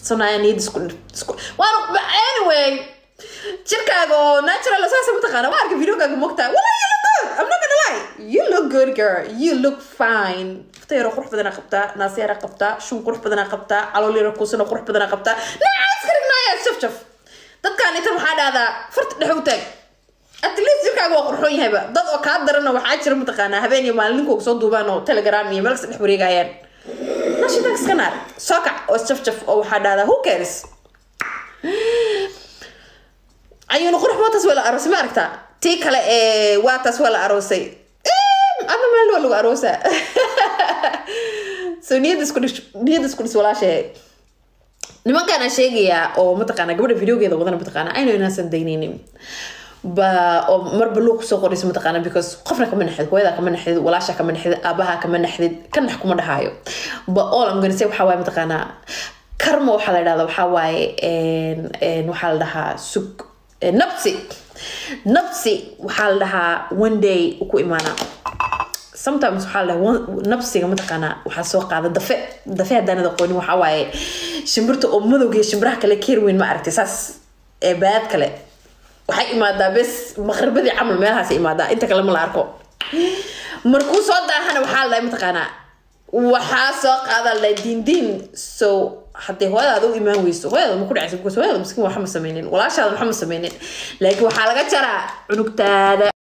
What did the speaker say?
sanaya niyad isku isku waan anyway jirkaaga oo natural saasa mataqaana waa arka videogaaga mogtaa wala you look good I'm not gonna lie you look good girl you look fine ftayaro qurux badanaa qabtaa naasiyara qabtaa shun qurux badanaa qabtaa caloolira kuusana qurux badanaa qabtaa nacaas karignaaya shaf shaf dadkaan inta maxaa dhahdaa farta dhex u taag at least jirkaaga waa qurxoon yahayba dad oo kaa darana waxaa jira mataqaanaa habeen iyo maalin ninkooga soo duubaan oo telegram iyo meelkasta dhex wareegayaan nashidanka iska naar soo kac oo jaf jaf oo waxaa dhahdaa who cares ayuuna qurux mootaas waa la aroosay ma aragtaa tii kale ee waataas waa la aroosay ama meel waa lagu aroosaa so niyada isku dhis niyada isku dhis walaashahe nimankaana sheegayaa oo mataqaana gabadha videogeeda wadana mataqaana aynu inaasan daynaynin ba oo marba luuq soo qorayso mataqaana because qofna kama naxdid hooyada kama naxdid walaasha kama naxdid aabaha kama naxdid ka nax kuma dhahaayo ba all I'm gonna say waxaa waaye mataqaana karma waxaa la dhahdaa waxaa waaye waxaa la dhahaa sug nabsi nabsi waxaa la dhahaa one day ku imaana sometimes waxaa la dhahaa nabsiga mataqaanaa waxaa soo qaada dafe dafe haddaanad aqoonin waxaa waaye shimbirta oo madowga iyo shimbiraha kale keer weyn ma aragtay saas ee baad kale waxay imaadaa bes maqribadii camal meelahaas imaadaa inta kale ma la arko markuu soo daahana waxaa la dhahay mataqaanaa waxaa soo qaada la diindiin so haddii hooyadaada u imaan weyso hooyadaada ma ku dhacaysa because hooyadaada miskiin waxa ma sameynin walaashaada waxa ma sameynin laakiin waxaa laga jaraa cunugtaada